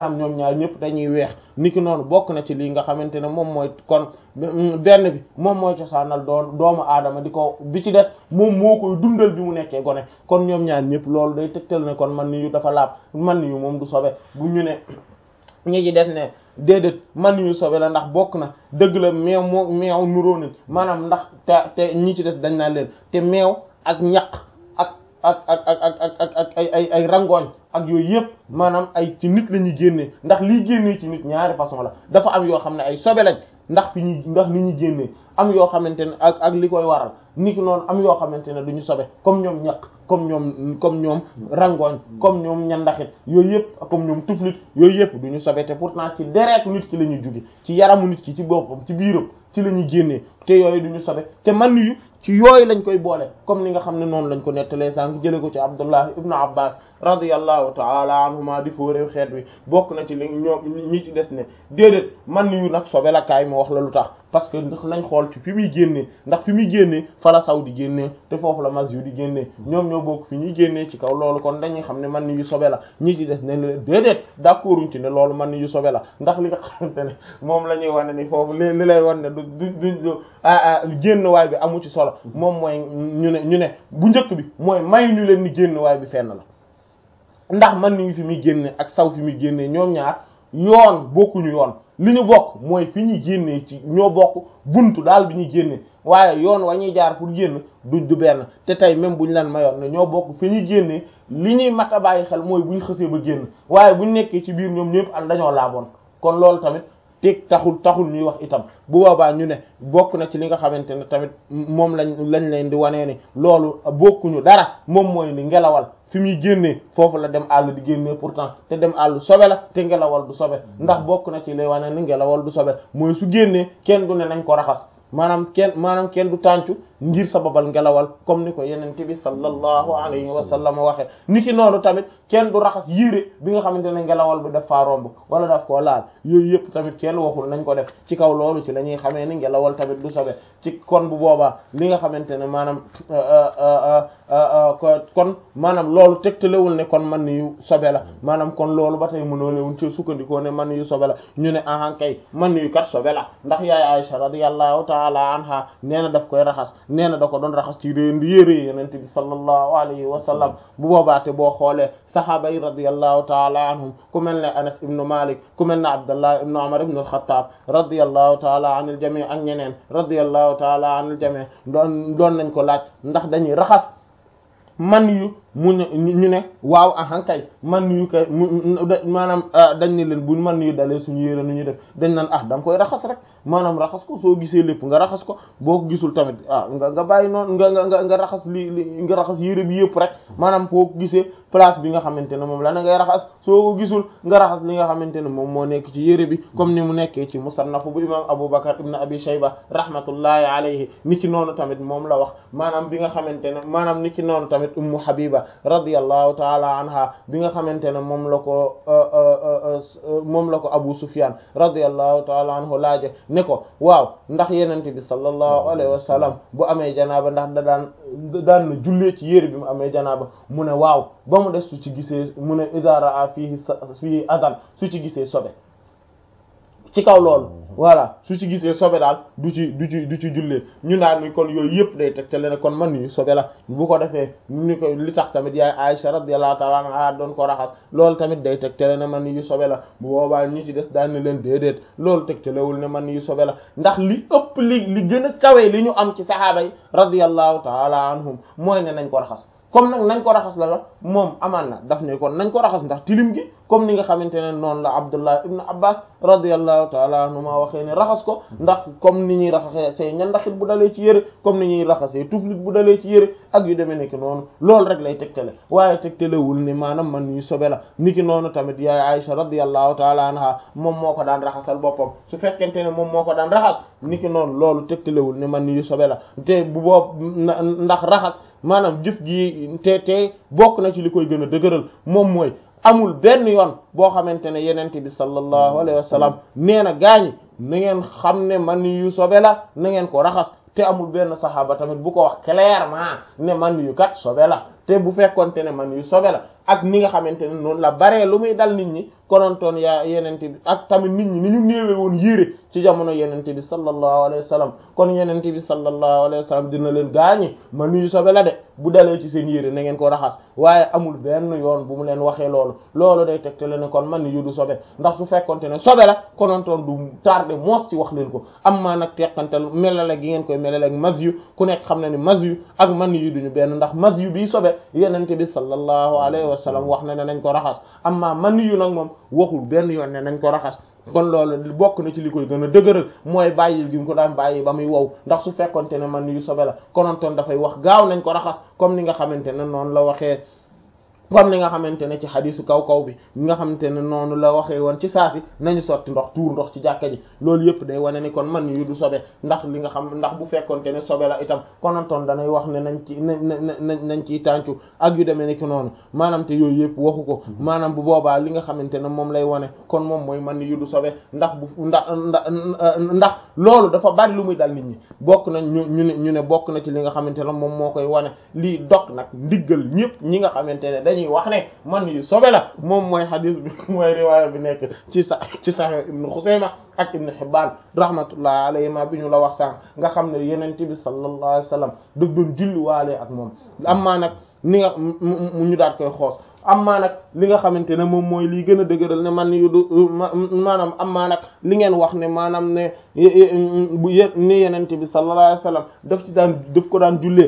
am ñoom ñaar ñëpp dañuy weex niki noonu bokk na ci lii nga xamante ne moom mooy kon benn bi moom mooy cosaanal doon doomu aadama di ko bi ci des moom moo koy dundal bi mu nekkee gone kon ñoom ñaar ñëpp loolu day tegtal ne kon man ni yu dafa laab man ni yu moom du sobe bu ñu ne ñi ci des ne déedéet man yu sobe la ndax bokk na dëgg la meew moo meew nuróo nañ maanaam ndax te te ñi ci des dañ naa leen te meew ak ñaq ak ak ak ak ak ak ak ay ay ay rangooñ ak yooyu yëpp maanaam ay ci nit la ñuy génnee ndax liy génnee ci nit ñaari façon la dafa am yoo xam ne ay sobe lañ ndax fi ñuy ndax ni ñuy génnee am yoo xamante ne ak ak li koy waral niki noonu am yoo xamante ne duñu sobe comme ñoom ñaq comme ñoom comme ñoom rangooñ comme ñoom ñandaxit yooyu yëpp comme ñoom tuflit yooyu yëpp duñu sobe te pourtant ci deretu nit ki la ñuy jóge ci yaramu nit ki ci boppam ci biiram ci la ñuy génnee te yooyu duñu sobe te man yu ci yooyu lañ koy boole comme ni nga xam ne noonu lañ ko nettalee sànq jële ko ci Abdullah ibnu Abbas radiyallahu taala anhuma di fóoréew xeet wi bokk na ci li ñoom ñi ci des ne déedéet man yu nag sobe la kaay ma wax la lu tax parce que ndax nañ xool ci fi muy génnee ndax fi muy génnee fala saw di génnee te foofu la mas yu di génnee ñoom ñoo bokk fi ñuy génnee ci kaw loolu kon dañuy xam ne man yu sobe la ñi ci des ne la déedéet d'accorduñ ci ne loolu man yu sobe la ndax li nga xamante ne moom la ñuy wane ni foofu li li lay wan ne du du du ah génn waay bi amu ci solo moom mooy ñu ne ñu ne bu njëkk bi mooy may ñu leen ni génn waay bi fenn la ndax man ni fi muy génne ak saw fi muy génnee ñoom ñaar yoon bokkuñu yoon li ñu bokk mooy fi ñuy génnee ci ñoo bokk buntu daal bi ñuy génnee waaye yoon wa ñuy jaar pour génn du du benn te tey même bu ñu leen mayoon ne ñoo bokk fi ñuy génnee li ñuy mat a bàyyi xel mooy bu ñu xësee ba génn waaye bu ñu nekkee ci biir ñoom ñëpp al dañoo laaboon kon loolu tamit teg taxul taxul ñuy wax itam bu boobaa ñu ne bokk na ci li nga xamante ne tamit moom lañ lañ leen di wanee ni loolu bokkuñu dara moom mooy ni ngelawal fi muy génnee foofu la dem àll di génnee pourtant te dem àll sobe la te ngelawal du sobe ndax bokk na ci lay wane ni ngelawal du sobe mooy su génnee kenn du ne nañ ko raxas maanaam kenn maanaam kenn du tàncu ngir sababal ngelawal comme ni ko yenente bi sallallahu alayhi wa sallam waxe niki noonu tamit kenn du raxas yére bi nga xamante ne ngelawal bi daf faa romb wala daf koo laal yooyu yëpp tamit kenn waxul nañ ko def ci kaw loolu ci la ñuy xamee ni ngelawal tamit du sobe ci kon bu boobaa li nga xamante ne maanaam kon maanaam loolu tegtalewul ne kon man yu sobe la maanaam kon loolu ba tey mënoo lewun ci sukkandikoo ne man yu sobe la ñu ne ahan kay man yu kat sobe la ndax yaay Aisha radiyallahu ta'ala anha nee na daf koy raxas nee na da ko doon raxas ci réen di yére yenente bi sallallahu alayhi wa sallam bu boobaate boo xoolee sahaaba yi radiyallahu taala anhum ku mel ne Anas ibnu Malik ku mel ne Abdullah ibnu Umar ibnu al-Khattab radiyallahu taala anil jami' ak ñeneen radiyallahu taala anil jami' doon doon nañ ko laaj ndax dañuy raxas man yu mu ne ñu ne waaw ahankay man yu kay maanaam dañ ne leen bu man yu dalee suñu yére nu ñu def dañ naan ah da nga koy raxas rek maanaam raxas ko soo gisee lépp nga raxas ko boo ko gisul tamit ah nga nga bàyyi noonu nga nga nga raxas li li nga raxas yére bi yëpp rek maanaam boo ko gisee place bi nga xamante ne moom la na ngay raxas soo ko gisul nga raxas li nga xamante ne moom moo nekk ci yére bi comme ni mu nekkee ci musannaf bu imam Abu Bakar ibn Abi Shayba rahmatullahi alayhi ni ki noonu tamit moom la wax maanaam bi nga xamante ne maanaam ni ki noonu tamit Ummu Habiba radiyallahu taala anha bi nga xamante ne moom la ko moom la ko Abu Sufyan radiyallahu taala anhu laaje ne ko waaw ndax yenente bi sallallahu alayhi wa sallam bu amee janaaba ndax da daan daan na jullee ci yére bi mu amee janaaba mu ne waaw ba mu des su ci gisee mu ne idha ra'a fihi fihi adan su ci gisee sobe ci kaw loolu voilà su ci gisee sobe daal du ci du ci du ci jullee ñu naan ni kon yooyu yëpp day tegtale ne kon man ni sobe la bu ko defee ni ko li tax tamit yaay Aisha radiyallahu ta'ala anha doon ko raxas loolu tamit day tegtale ne man yu sobe la bu boobaa ñi ci des daan na leen déedéet loolu tegtalewul ne man yu sobe la ndax li ëpp li li gën a kawe li ñu am ci saxaaba yi radiyallahu ta'ala anhum mooy ne nañ ko raxas comme nag nañ ko raxas la la moom amaan na daf ne kon nañ ko raxas ndax tilim gi comme ni nga xamante ne noonu la Abdullah ibn Abbas radiyallahu ta'ala anhuma waxee ne raxas ko ndax comme ni ñuy raxasee say ñandaxit bu dalee ci yëre comme ni ñuy raxasee tuflit bu dalee ci yëre ak yu demee nekk noonu loolu rek lay tegtale waaye tegtalewul ni maanaam man yu sobe la niki noonu tamit yaay Aisha radiyallahu ta'ala anha moom moo ko daan raxasal boppam su fekkente ne moom moo ko daan raxas niki noonu loolu tegtalewul ni man yu sobe la te bu boob ndax raxas maanaam jëf gi te te bokk na ci li koy gën a dëgëral moom mooy amul benn yoon boo xamante ne yenente bi sallallahu alayhi wa sallam nee na gaañi na ngeen xam ne man yu sobe la na ngeen ko raxas te amul benn saxaaba tamit bu ko wax clairement ne man yu kat sobe la te bu fekkonte ne man yu sobe la ak ni nga xamante ne noonu la baree lu muy dal nit ñi konontoon yaa yenente bi ak tamit nit ñi ni ñu néewe woon yére ci jamono yenente bi sallallahu alayhi wa sallam kon yenente bi sallallahu alayhi wa sallam dina leen gaañi man yu sobe la de bu dalee ci seen yére na ngeen ko raxas waaye amul benn yoon bu mu leen waxee loolu loolu day tegte le ne kon man yu du sobe ndax su fekkonte ne sobe la konontoon du tardé moos ci wax leen ko am maa nag teqantal melale gi ngeen koy melale ak mas yu ku nekk xam na ne mas yu ak man yu duñu benn ndax mas yu bii sobe yenente bi sallallahu alayhi wa sallam wax na ne nañ ko raxas amma man yu nag moom waxul benn yoon ne nañ ko raxas kon loolu bokk na ci li koy gën a dëgëral mooy bàyyil gi mu ko daan bàyyi ba muy wow ndax su fekkonte ne man yu sobe la konontoon dafay wax gaaw nañ ko raxas comme ni nga xamante ne noonu la waxee comme ni nga xamante ne ci xadisu kaw kaw bi nga xamante ne noonu la waxee woon ci saasi nañu sotti ndox tuur ndox ci jàkka ji loolu yëpp day wane ni kon man yu du sobe ndax li nga xam ndax bu fekkonte ne sobe la itam konontoon danay wax ne nañ ci nañ nañ nañ ciy tàncu ak yu demee ni ki noonu maanaam te yooyu yëpp waxu ko maanaam bu boobaa li nga xamante ne moom lay wane kon moom mooy man yu du sobe ndax bu ndax ndax ndax loolu dafa bari lu muy dal nit ñi bokk nañ ñu ñu ne ñu ne bokk na ci li nga xamante ne moom moo koy wane lii dog nag ndiggal ñëpp ñi nga xamante ne dañuy wax ne man yu sobe la moom mooy xadis bi mooy riwaaya bi nekk ci sa ci Sahih Ibn Xusayma ak Ibn Hibbaan rahmatullah alayhima bi ñu la wax sànq nga xam ne Yonent bi sallallahu alayhi wa sallam daf doon julliwaale ak moom amaa nag ni nga mu ñu daat koy xoos amaa nag li nga xamante ne moom mooy lii gën a dëgëral ne man yu du maanaam amaa nag li ngeen wax ne maanaam ne bu ye ni Yonent bi sallallahu alayhi wa sallam daf ci daan daf ko daan jullee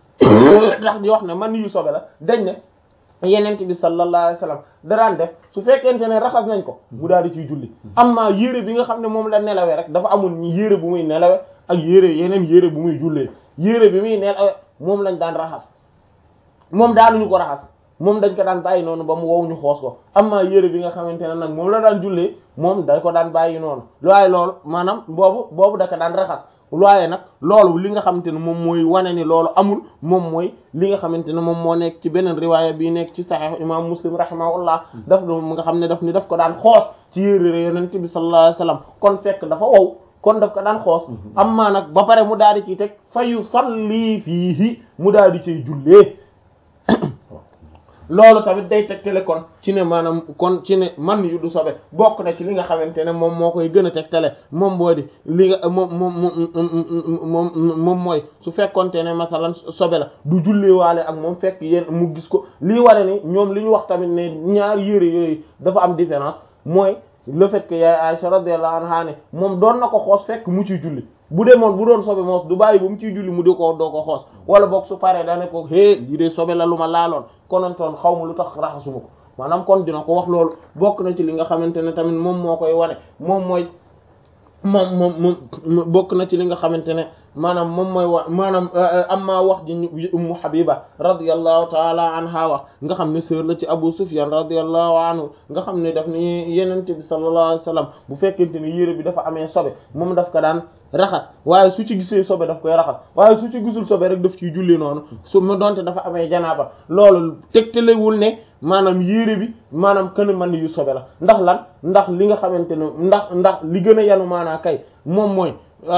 ndax di wax ne man yu sobe la dañ ne yenent bi sallallahu alayhi wasallam daraan def su fekkente ne raxas nañ ko mu daal di ciy julli amma yére bi nga xam ne moom la nelawee rek dafa amul yére bu muy nelawe ak yére yeneen yére bu muy jullee yére bi muy nelawe moom lañ daan raxas moom daanuñu ko raxas moom dañ ko daan bàyyi noonu ba mu wow ñu xoos ko amma yére bi nga xamante ne nag moom la daan jullee moom dañ ko daan bàyyi noonu waaye loolu maanaam boobu boobu da ko daan raxas waaye nag loolu li nga xamante ne moom mooy wane ni loolu amul moom mooy li nga xamante ne moom moo nekk ci beneen riwaaya bi nekk ci sahih imam muslim rahimahullah daf do nga xam ne daf ni daf ko daan xoos ci yére yonent bi sallallahu alayhi wasallam kon fekk dafa wow kon daf ko daan xoos amma nag ba pare mu daal di ciy teg fa yusalli fiihi mu daal di ciy jullee loolu tamit day tegtale kon ci ne maanaam kon ci ne man yu du sobe bokk na ci li nga xamante ne moom moo koy gën a tegtale moom moo di li nga moom moom moom moom mooy su fekkonte ne masalan sobe la du jullee waale ak moom fekk yéen mu gis ko lii ware ni ñoom li ñu wax tamit ne ñaar yére yooyu dafa am différence mooy le fait que yaay Aisha radiyallahu anha ne moom doon na ko xoos fekk mu ciy julli bu demoon bu doon sobe moos du bàyyi ba mu ciy julli mu di ko doo ko xoos wala boog su paree dane ko hé lii de sobe la lu ma laaloon konontoon xaw ma lu tax raxasuma ko maanaam kon dina ko wax loolu bokk na ci li nga xamante ne tamit moom moo koy wane moom mooy moom moom moom bokk na ci li nga xamante ne maanaam moom mooy wax maanaam amma wax ji ummu habiba radiyallahu taala anha wax nga xam ne sœur la ci abu sufyan radiyallahu anhu nga xam ne daf ni yenente bi sallallahu alayhi wasallam bu fekkente ne yére bi dafa amee sobe moom daf ko daan raxas waaye su ci gisee sobe daf koy raxas waaye su ci gisul sobe rek daf ciy julli noonu su ma donte dafa amee janaaba loolu tegtalewul ne maanaam yére bi maanaam kën man yu sobe la ndax lan ndax li nga xamante ne ndax ndax li gën a yanu maanaa kay moom mooy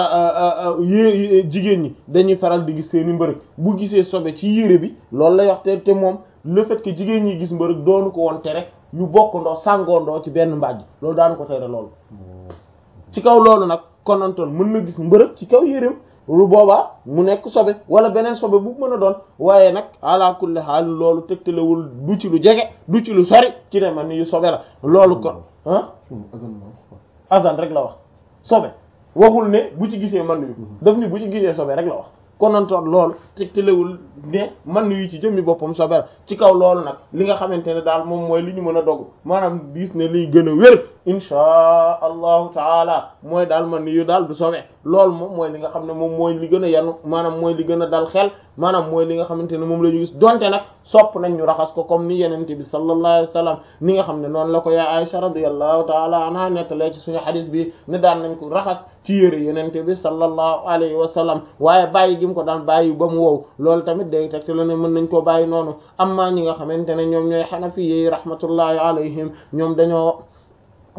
yé jigéen ñi dañuy faral di gis seeni mbërëg bu gisee sobe ci yére bi loolu lay wax te te moom le fait que jigéen ñi gis mbërëg doonu ko woon tere ñu bokkandoo sàngoondoo ci benn mbàjj loolu daanu ko tere loolu ci kaw loolu nag konantoon mën na gis mbërëg ci kaw yéreem lu boobaa mu nekk sobe wala beneen sobe bu mën a doon waaye nag ala kulli haal loolu tegtalewul du ci lu jege du ci lu sori ci ne man ni yu sobe la loolu kon ah azan rek la wax sobe waxul ne bu ci gisee man yu daf ni bu ci gisee sobe rek la wax konantoon loolu tegtalewul ne man yu ci jëmmi boppam sobe la ci kaw loolu nag li nga xamante ne daal moom mooy li ñu mën a dogg maanaam gis ne liy gën a wér inchaa allahu taala mooy daal man yu daal du sobe loolu moom mooy li nga xam ne moom mooy li gën a yanu maanaam mooy li gën a dal xel maanaam mooy li nga xamante ne moom la ñu gis donte nag sopp nañ ñu raxas ko comme ni yenente bi sallallahu alayhi wa sallam ni nga xam ne noonu la ko yaa Aisha radiyallahu taala anha nettalee ci suñu xadis bi ne daan nañ ko raxas ci yére yenente bi sallallahu alayhi wa sallam waaye bàyyi gi mu ko daan bàyyi ba mu wow loolu tamit day teg te la ne mën nañ koo bàyyi noonu amma ñi nga xamante ne ñoom ñooy xanafi yi rahmatullahi alayhim ñoom dañoo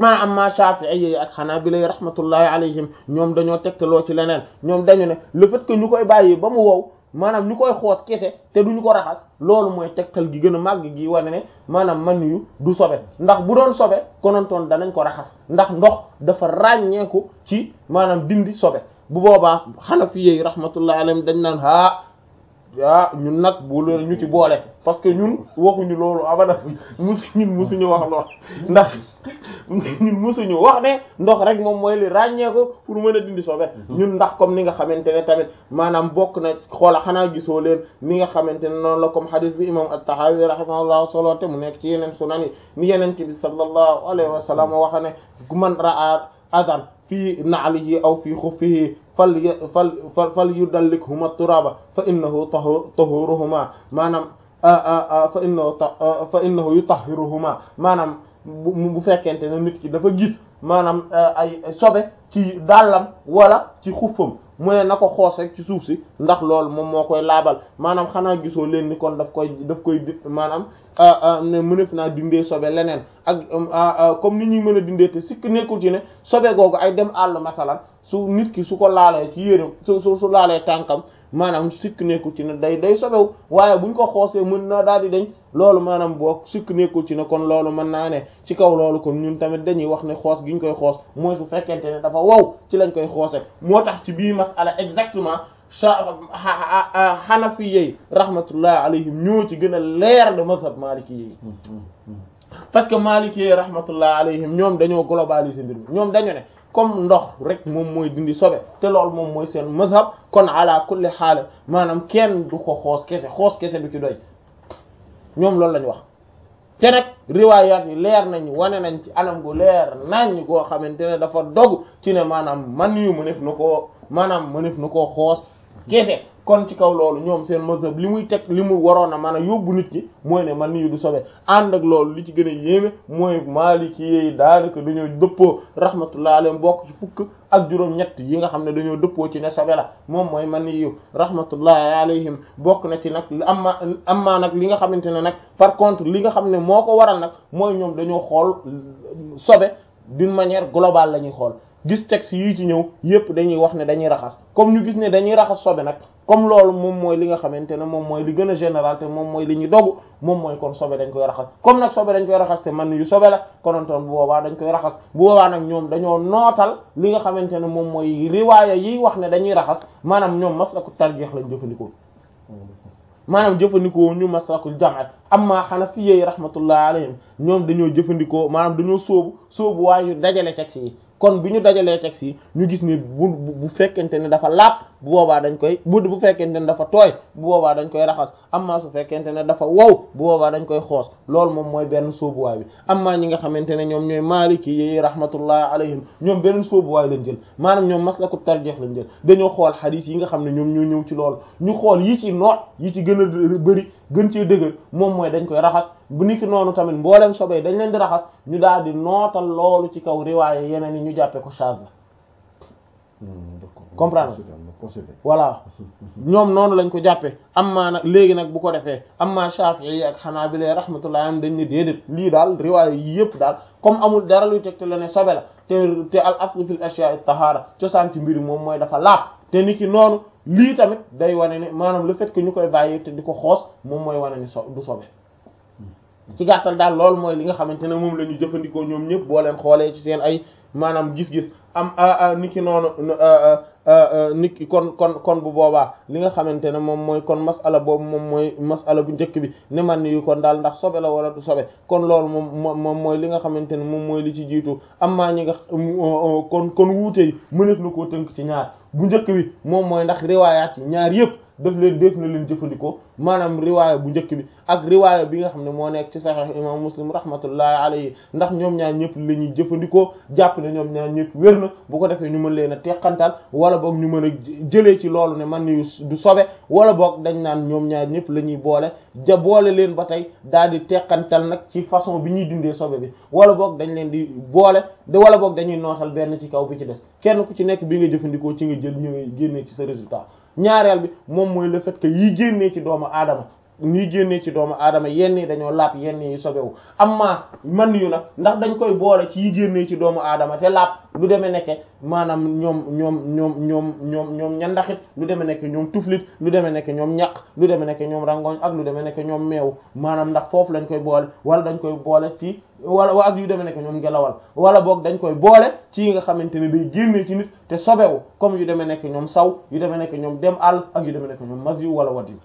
maa am ma Shafi'i ak Hanabila rahmatullahi alayhim ñoom dañoo tegtaloo ci leneen ñoom dañu ne le fait que ñu koy bàyyi ba mu wow maanaam ñu koy xoos kese te duñu ko raxas loolu mooy tegtal gi gën a màgg gi wane ne maanaam man yu du sobe ndax bu doon sobe konontoon danañ ko raxas ndax ndox dafa ràññeeku ci maanaam dindi sobe bu boobaa Hanafiyyi rahmatullahi alayhim dañ naan haa ah ñun nag bu loolu ñu ci boole parce que ñun waxuñu loolu abada musu ñun musuñu wax lool ndax ñun musuñu wax ne ndox rek moom mooy li ràññee ko pour mën a dindi sobe ñun ndax comme ni nga xamante ne tamit maanaam bokk na xoola xanaa gisoo leen ni nga xamante ne noonu la comme hadith bi imam at-Tahawi rahimahullahu solo te mu nekk ci yeneen sunan yi ni yeneen ci bi sallallahu alayhi wa sallam waxa ne man ra'a adan fii na'lihi aw fii xuffihi fal fal fal fal yudallikhuma turaba fa innahu tahuruhuma maanaam fa innahu fa innahu yutahhiruhuma maanaam bu bu fekkente ne nit ki dafa gis maanaam ay sobe ci dàllam wala ci xuffam mu ne na ko xoos rek ci suuf si ndax loolu moom moo koy laabal maanaam xanaa gisoo leen ni kon daf koy daf koy maanaam ne mënef naa dindee sobe leneen ak comme ni ñuy mën a dindee te sikk nekkul ci ne sobe googu ay dem àll masalan su nit ki su ko laalee ci yéreem su su su laalee tànkam maanaam sikk nekkul ci ne day day sobewu waaye buñ ko xoosee mën naa daal di dañ loolu maanaam boo sikk nekkul ci ne kon loolu mën naa ne ci kaw loolu kon ñun tamit dañuy wax ne xoos gi ñu koy xoos mooy su fekkente ne dafa wow ci lañ koy xoose moo tax ci bii masala exactement Hanafi yi rahmatullah alayhim ñoo ci gën a leer de mazhab Maliki yi parce que Maliki yi rahmatullah alayhim ñoom dañoo globaliser mbir mi ñoom dañu ne comme ndox rek moom mooy dindi sobe te loolu moom mooy seen mazhab kon ala kulli xaal maanaam kenn du ko xoos kese xoos kese du ci doy ñoom loolu lañu wax te nag riwaayaat yi leer nañ wane nañ ci anam gu leer nañ goo xamante ne dafa dog ci ne maanaam man yu mënef na koo maanaam mënef na koo xoos kese kon ci kaw loolu ñoom seen mazhab li muy teg li mu waroon a mën a yóbbu nit ñi mooy ne man yu du sobe ànd ak loolu li ci gën a yéeme mooy Maliki yi daanaka dañoo dëppoo rahmatullah alayhim bokk ci fukk ak juróom-ñett yi nga xam ne dañoo dëppoo ci ne sobe la moom mooy man yu rahmatullahi alayhim bokk na ci nag amma amma nag li nga xamante ne nag par contre li nga xam ne moo ko waral nag mooy ñoom dañoo xool sobe d'une manière globale la ñuy xool gis texte yii ci ñëw yépp dañuy wax ne dañuy raxas comme ñu gis ne dañuy raxas sobe nag comme loolu moom mooy li nga xamante ne moom mooy li gën a général te moom mooy li ñu dogu moom mooy kon sobe dañ koy raxas comme nag sobe dañ koy raxas te man yu sobe la konontoon bu boobaa dañ koy raxas bu boobaa nag ñoom dañoo nootal li nga xamante ne moom mooy riwaaya yi wax ne dañuy raxas maanaam ñoom maslaku tarjeex lañ jëfandikoo maanaam jëfandikoo ñu maslakul jam'at amma hanafiyyi rahmatullah alayhim ñoom dañoo jëfandikoo maanaam dañoo sóobu sóobu waaye dajale texte yi kon bi ñu dajalee texte yi ñu gis ni bu bu fekkente ne dafa laab bu boobaa dañ koy bu bu fekkente ne dafa tooy bu boobaa dañ koy raxas amma su fekkente ne dafa wow bu boobaa dañ koy xoos loolu moom mooy benn sóobuwaay bi amma ñi nga xamante ne ñoom ñooy maaliki yi rahmatullah alayhim ñoom beneen sóobuwaay lañ jël maanaam ñoom maslaku tarjeex lañ jël dañoo xool xadiis yi nga xam ne ñoom ñoo ñëw ci loolu ñu xool yi ci noot yi ci gën a bëri gën cee dëgër moom mooy dañ koy raxas bu niki noonu tamit mboolem sobee dañ leen di raxas ñu daal di nootal loolu ci kaw riwaaye yeneen yi ñu jàppee ko charge la comprendre voilà ñoom noonu lañ ko jàppee amma nag léegi nag bu ko defee amma Shafi'i yi ak Hanabila rahmatullahi alayhim dañ ne déedéet lii daal riwaaye yi yëpp daal comme amul dara luy tegte la ne sobe la te te al aslu fil ashya'i tahara cosaan ci mbiri moom mooy dafa laab te niki noonu lii tamit day wane ne maanaam le fait que ñu koy bàyyi te di ko xoos moom mooy wane ni so du sobe ci gàttal daal loolu mooy li nga xamante ne moom la ñu jëfandikoo ñoom ñëpp boo leen xoolee ci seen ay maanaam gis-gis am niki noonu niki kon kon kon bu boobaa li nga xamante ne moom mooy kon masala boobu moom mooy masala bu njëkk bi ne man yu kon daal ndax sobe la wala du sobe kon loolu moom moom mooy li nga xamante ne moom mooy li ci jiitu am maa ñi nga kon kon wuute yi mëneef na koo tënk ci ñaar bu njëkk bi moom mooy ndax riwaayaat yi ñaar yëpp daf leen def na leen jëfandikoo maanaam riwaaya bu njëkk bi ak riwaaya bi nga xam ne moo nekk ci saxiix imam muslim rahmatullahi alayhi ndax ñoom ñaar ñëpp la ñuy jëfandikoo jàpp ne ñoom ñaar ñëpp wér na bu ko defee ñu mën leen a teqantal wala boog ñu mën a jëlee ci loolu ne man yu du sobe wala boog dañ naan ñoom ñaar ñëpp la ñuy boole ja boole leen ba tey daal di teqantal nag ci façon bi ñuy dindee sobe bi wala boog dañ leen di boole de wala boog dañuy nootal benn ci kaw bi ci des kenn ku ci nekk bi nga jëfandikoo ci nga jël ñu génnee ci sa résultat ñaareel bi moom mooy le fait que yi génnee ci doomu aadama ñuy génnee ci doomu aadama yenn yi dañoo laab yenn yi sobewu amma man yu nag ndax dañ koy boole ci yi génnee ci doomu aadama te laab lu demee nekke maanaam ñoom ñoom ñoom ñoom ñoom ñoom ñandaxit lu demee nekk ñoom tuflit lu demee nekk ñoom ñaq lu demee nekk ñoom rangoñ ak lu demee nekk ñoom meew maanaam ndax foofu lañ koy boole wala dañ koy boole ci wala ak yu demee nekk ñoom ngelawal wala boog dañ koy boole ci yi nga xamante ne day génnee ci nit te sobewu comme yu demee nekk ñoom saw yu demee nekk ñoom dem àll ak yu demee nekk ñoom mas yu wala wat yu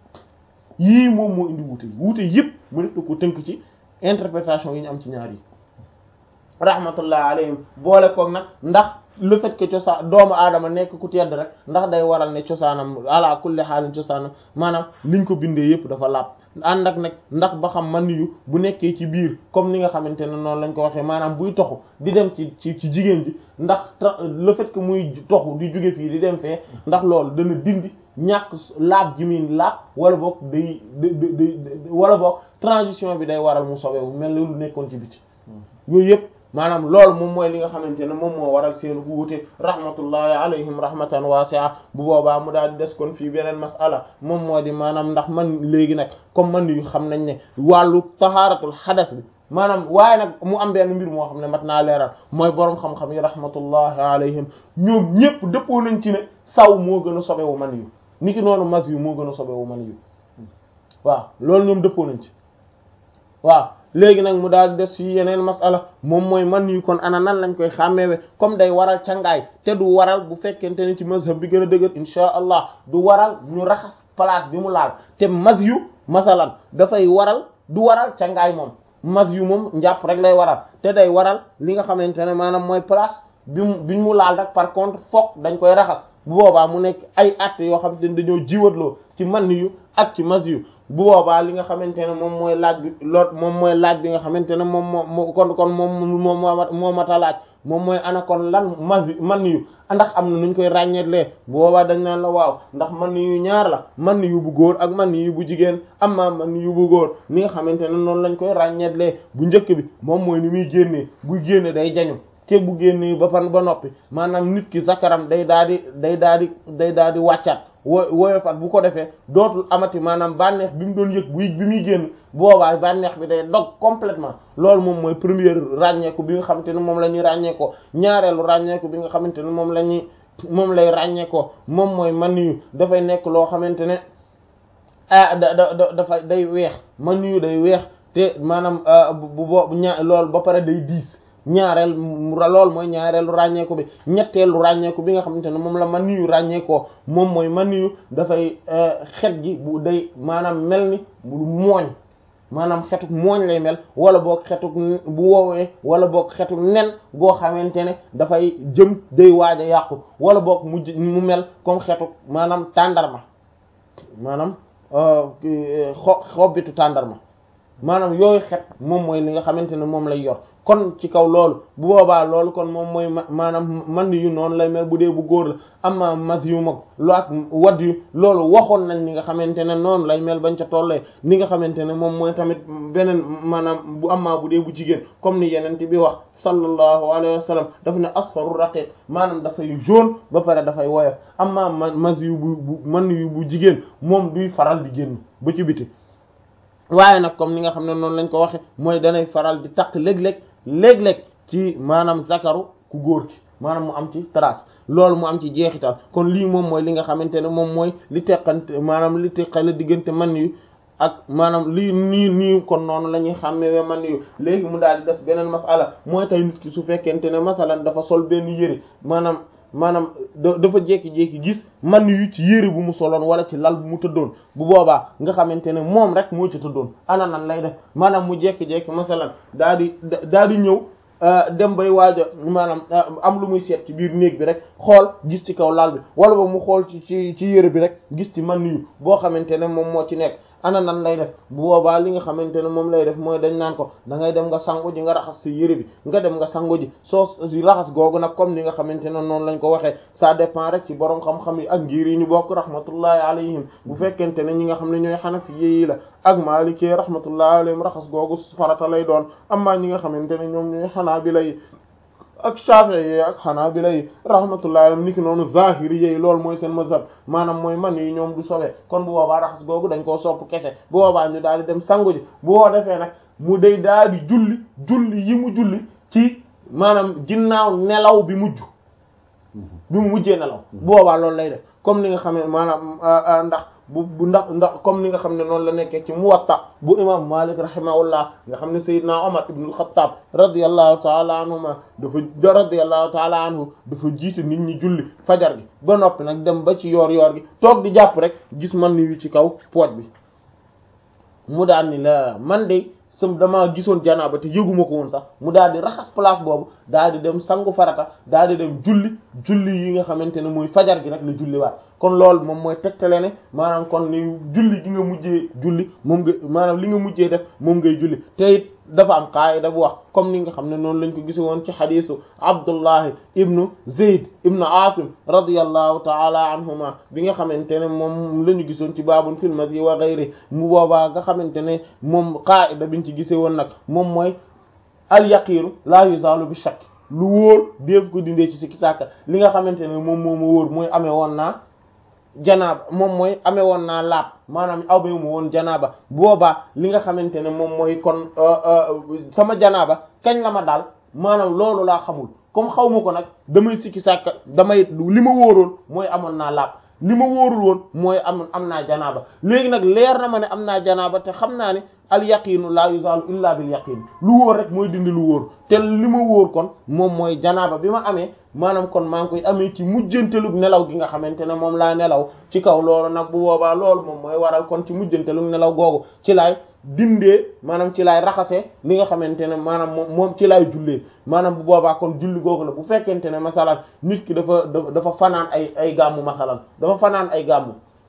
yii moom moo indi wuute yi wuute yëpp mu def ko tënk ci interprétation yi ñu am ci ñaar yi rahmatullah alayhim boole koog nag ndax le fait que cosaan doomu aadama nekk ku tedd rek ndax day waral ne cosaanam ala kulli xaalin cosaanam maanaam liñ ko bindee yëpp dafa laab ànd ak nag ndax ba xam man yu bu nekkee ci biir comme ni nga xamante ne noonu lañ ko waxee maanaam buy toxu di dem ci ci ci jigéen ji ndax le fait que muy toxu di jóge fii di dem fee ndax loolu dana dindi ñàkk laab ji muy laab wala boog day day wala boog transition bi day waral mu sobewu mel ni lu nekkoon ci biti yooyu yëpp maanaam loolu moom mooy li nga xamante ne moom moo waral seen wuute rahmatullahi alayhim rahmatan wasi'a bu boobaa mu daal di des kon fii beneen mas'ala moom moo di maanaam ndax man léegi nag comme man yu xam nañ ne wàllu tahaaratul xadas bi maanaam waaye nag mu am benn mbir moo xam ne mat naa leeral mooy boroom xam-xam yi rahmatullahi alayhim ñoom ñépp dëppoo nañ ci ne saw moo gën a sobewu man yu niki noonu mas yu moo gën a sobewu man yu waaw loolu ñoom dëppoo nañ ci waaw léegi nag mu daal des fii yeneen masala moom mooy man yu kon ana nan lañ koy xàmmeewe comme day waral cangaay te du waral bu fekkente ne ci mazhab bi gën a dëgër insha allah du waral ñu raxas place bi mu laal te mas yu masalan dafay waral du waral cangaay moom mas yu moom njàpp rek lay waral te day waral li nga xamante ne maanaam mooy place bi mu bi mu laal rek par contre fokk dañ koy raxas bu boobaa mu nekk ay at yoo xamante ne dañoo jiwatloo ci man yu ak ci mas yu bu boobaa li nga xamante ne moom mooy laaj bi lool moom mooy laaj bi nga xamante ne moom moo kon kon moom moom moo mata laaj moom mooy ana kon lan mas man yu ndax am na nuñ koy ràññeetlee bu boobaa dañ naan la waaw ndax man yu ñaar la man yu bu góor ak man yu bu jigéen amma man yu bu góor ni nga xamante ne noonu lañ koy ràññeetlee bu njëkk bi moom mooy ni muy génnee buy génne day jañu te bu génnee ba fan ba noppi maanaam nit ki zakaram day daal di day daal di day daal di wàccaat wo woyofat bu ko defee dootul amati maanaam bànneex bi mu doon yëg bu bi muy génn boobaa bànneex bi day dog complètement loolu moom mooy première ràññeeku bi nga xamante ne moom la ñuy ràññeekoo ñaareelu ràññeeku bi nga xamante ne moom la ñuy moom lay ràññeekoo moom mooy man yu dafay nekk loo xamante ne ah da da dafa day weex man yu day weex te maanaam bu bo ña loolu ba pare day diis ñaareel lool mooy ñaareelu ràññeeku bi ñetteelu ràññeeku bi nga xamante ne moom la man yu ràññeekoo moom mooy man yu dafay xet gi bu day maanaam mel ni bu mooñ maanaam xetuk mooñ lay mel wala boog xetuk bu woowee wala boog xetuk nen goo xamante ne dafay jëm day waaj a yàqu wala boog mu mu mel comme xetuk maanaam tàndarma maanaam xo xobbitu tàndarma maanaam yooyu xet moom mooy li nga xamante ne moom lay yor kon ci kaw loolu bu boobaa loolu kon moom mooy maanaam man yu noonu lay mel bu dee bu góor la amma mas yu mag lu ak wadd yu loolu waxoon nañ ni nga xamante ne noonu lay mel bañ ca tollee ni nga xamante ne moom mooy tamit beneen maanaam bu amma bu dee bu jigéen comme ni yeneen bi wax sallallahu alayhi wa sallam daf ne asfaru raqiq maanaam dafay jaune ba pare dafay woyof amma mas yu bu bu man yu bu jigéen moom duy faral di génn ba ci biti waaye nag comme ni nga xam ne noonu lañ ko waxe mooy danay faral di takk léeg-léeg léeg-léeg ci maanaam zakaru ku góor ki maanaam mu am ci trace loolu mu am ci jeexital kon lii moom mooy li nga xamante ne moom mooy li teqante maanaam li teqale diggante man yu ak maanaam lii nii nii kon noonu la ñuy xàmmee man yu léegi mu daal di des beneen masala mooy tey nit ki su fekkente ne masalan dafa sol benn yëre maanaam maanaam dafa jékki-jékki gis man yu ci yére bu mu soloon wala ci lal bu mu tëddoon bu boobaa nga xamante ne moom rek moo ci tëddoon ana nan lay def maanaam mu jékki-jékki masalan daa di daa di ñëw dem bay waaj a maanaam am lu muy seet ci biir néeg bi rek xool gis ci kaw lal bi wala ba mu xool ci ci ci yére bi rek gis ci man yu boo xamante ne moom moo ci nekk ana nan lay def bu boobaa li nga xamante ne moom lay def mooy dañ naan ko da ngay dem nga sangu ji nga raxas sa yére bi nga dem nga sangu ji soo raxas googu nag comme ni nga xamante ne noonu lañ ko waxee ça dépend rek ci borom xam-xam yi ak ngir yi ñu bokk rahmatullahi alayhim bu fekkente ne ñi nga xam ne ñooy xanafi yi la ak maliki rahmatullahi alayhim raxas googu farata lay doon amma ñi nga xamante ne ñoom ñooy xanaabila yi ak Shafi'i yi ak Hanabila yi rahmatullahi alayhim niki noonu Zahiri yi loolu mooy seen mazhab maanaam mooy man yi ñoom du sobe kon bu boobaa raxas googu dañ koo sopp kese bu boobaa ñu daal di dem sangu ji bu woo defee nag mu day daal di julli julli yi mu julli ci maanaam ginnaaw nelaw bi mujj bi mu mujjee nelaw bu boobaa loolu lay def comme ni nga xam ne maanaam ndax bu bu ndax ndax comme ni nga xam ne noonu la nekkee ci Muwatta bu imam Malik rahimahullah nga xam ne Seydina Omar ibn al-Khattab radiyallahu taala anhuma dafa radiyallahu taala anhu dafa jiite nit ñi julli fajar gi ba noppi nag dem ba ci yoor yoor gi toog di jàpp rek gis man ni yu ci kaw pooj bi mu daan ni la man de sam damaa gisoon janaaba te yëguma ko woon sax mu daal di raxas place boobu daal di dem sangu farata daal di dem julli julli yi nga xamante ne muy fajar gi nag la julli waat kon loolu moom mooy tegtale ne maanaam kon ni julli gi nga mujjee julli moom nga maanaam li nga mujjee def moom ngay julli te it dafa am qaayida bu wax comme ni nga xam ne noonu lañ ko gise woon ci xadiisu Abdullahi ibnu Zayd ibnu Asim radiyallahu taala anhuma bi nga xamante ne moom la ñu gisoon ci baabun fil masyi wa ghayri mu boobaa nga xamante ne moom qaayida biñ ci gise woon nag moom mooy al yaqiinu la yuzalu bi shakk lu wóor def ko dindee ci sikki sàkka li nga xamante ne moom moo ma wóor mooy amee woon naa janaaba moom mooy amee woon naa laab maanaam aw ba mu woon janaaba boobaa li nga xamante ne moom mooy kon sama janaaba kañ la ma daal maanaam loolu laa xamul comme xaw ma ko nag damay sikki sàkka damay li ma wóoroon mooy amoon naa laab li ma wóorul woon mooy am am naa janaaba léegi nag leer na ma ne am naa janaaba te xam naa ne al yaqiinu la yuzalu illa bil yaqin lu wóor rek mooy dindi lu wóor te li ma wóor kon moom mooy janaaba bi ma amee maanaam kon maa ngi koy amee ci mujjantelug nelaw gi nga xamante ne moom laa nelaw ci kaw loolu nag bu boobaa loolu moom mooy waral kon ci mujjantelug nelaw googu ci laay dindee maanaam ci laay raxasee li nga xamante ne maanaam moom moom ci laay jullee maanaam bu boobaa kon julli googu la bu fekkente ne masalan nit ki dafa dafa fanaan ay ay gàmmu masalan dafa fanaan ay gàmmu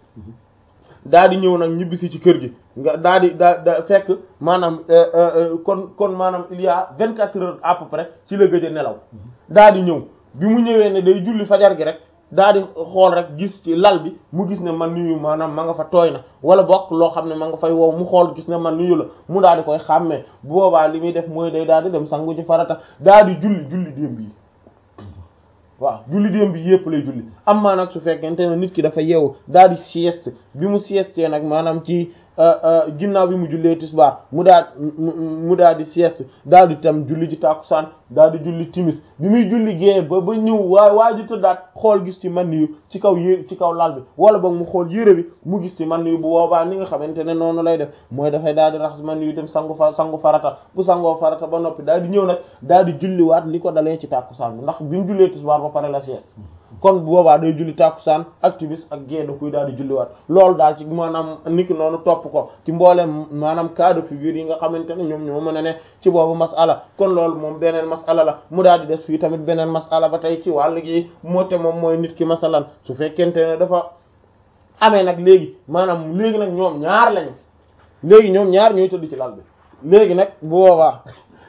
daa di ñëw nag ñibbisi ci kër gi nga daa di daa da fekk maanaam kon kon maanaam il y a vingt quatre heures à peu près ci la gëj a nelaw daa di ñëw bi mu ñëwee ne day julli fajar gi rek daa di xool rek gis ci lal bi mu gis ne man nuyu maanaam ma nga fa tooy na wala bokk loo xam ne ma nga fay wow mu xool gis ne man nuyu la mu daal di koy xàmmee bu boobaa li muy def mooy day daal di dem sangu ci farata daa di julli julli démb yi waaw julli démb bi yépp lay julli am maa nag su fekkente ne nit ki dafa yeewu daal di sieste bi mu sieste nag maanaam ci ginnaaw bi mu jullee tisbaar mu daal mu daal di sieste daal di tam julli ji tàkkusaan daal di julli timis bi muy julli gée ba ba ñëw waa waa ji tëddaat xool gis ci man yu ci kaw yé ci kaw lal bi wala boog mu xool yére bi mu gis ci man yu bu boobaa ni nga xamante ne noonu lay def mooy dafay daal di raxas man yu dem sangu fa sangu farata bu sangoo farata ba noppi daal di ñëw nag daal di julliwaat li ko dalee ci tàkkusaan bi ndax bi mu jullee tisbaar ba pare la sieste kon bu boobaa day julli tàkkusaan ak timis ak gée da kuy daal di julliwaat loolu daal ci maanaam niki noonu topp ko ci mboolem maanaam cas de figure yi nga xamante ne ñoom ñoo mën a ne ci boobu masala kon loolu moom beneen masala la mu daal di des fii tamit beneen masala ba tey ci wàll gi moo te moom mooy nit ki masalan su fekkente ne dafa amee nag léegi maanaam léegi nag ñoom ñaar lañu léegi ñoom ñaar ñooy tëdd ci lal bi léegi nag bu boobaa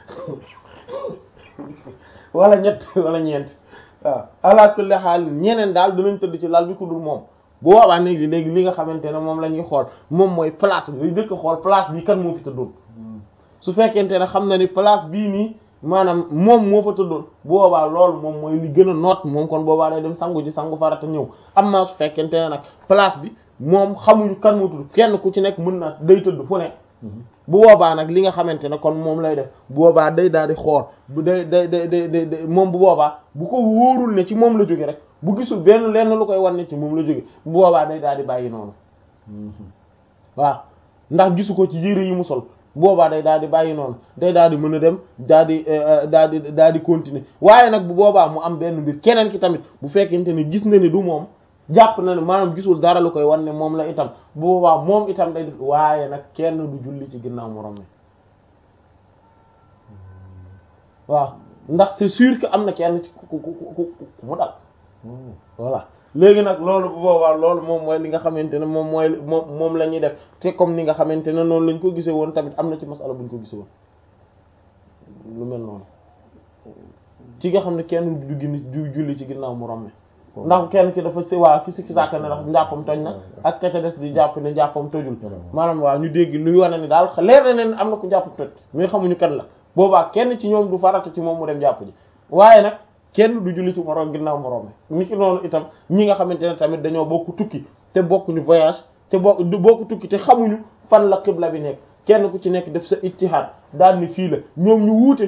wala ñett wala ñeent waaw ala kulli xaal ñeneen daal dinañ tëdd ci lal bi ku dul moom bu boobaa léegi léegi li nga xamante ne moom la ñuy xool moom mooy place bi dëkk xool place bi kan moo fi tëddoon su fekkente ne xam na ni place bii nii maanaam moom moo fa tëddoon bu boobaa loolu moom mooy li gën a noot moom kon boobaa day dem sangu ji sangu farata ñëw am naa su fekkente ne nag place bi moom xamuñu kan moo tudd kenn ku ci nekk mën na day tëdd fu ne bu boobaa nag li nga xamante ne kon moom lay def bu boobaa day daal di xool bu day day day day moom bu boobaa bu ko wóorul ne ci moom la jóge rek bu gisul benn lenn lu koy wan ne ci moom la jóge bu boobaa day daal di bàyyi noonu waaw ndax gisu ko ci yére yi mu sol bu boobaa day daal di bàyyi noonu day daal di mën a dem daal di daal di daal di continuer waaye nag bu boobaa mu am benn mbir keneen ki tamit bu fekkente ne gis na ni du moom jàpp na ne maanaam gisul dara lu koy wan ne moom la itam bu boobaa moom itam day def waaye nag kenn du julli ci ginnaaw morom mi waaw ndax c'est sûr que am na kenn ci ku ku ku ku mu dal voilà léegi nag loolu bu boobaa loolu moom mooy li nga xamante ne moom mooy moom moom la ñuy def te comme ni nga xamante ne noonu lañ ko gisee woon tamit am na ci masala buñ ko gisee woon lu mel noonu ci nga xam ne kenn du gin du julli ci ginnaaw morom mi ndax kenn ki dafa si waa ki sikki sàkk ne ndax njàppam toj na ak ka ca des di jàpp ne njàppam tojul maanaam waaw ñu dégg luy wane ni daal leer na leen am na ku njàpp toj mais xamuñu kan la boobaa kenn ci ñoom du farata ci moom mu dem jàpp ji waaye nag kenn du julli ci moroom ginnaaw moroom ni ki noonu itam ñi nga xamante ne tamit dañoo bokk tukki te bokkuñu voyage te bokk du bokk tukki te xamuñu fan la xibla bi nekk kenn ku ci nekk def sa ijtihaad daal ni fii la ñoom ñu wuute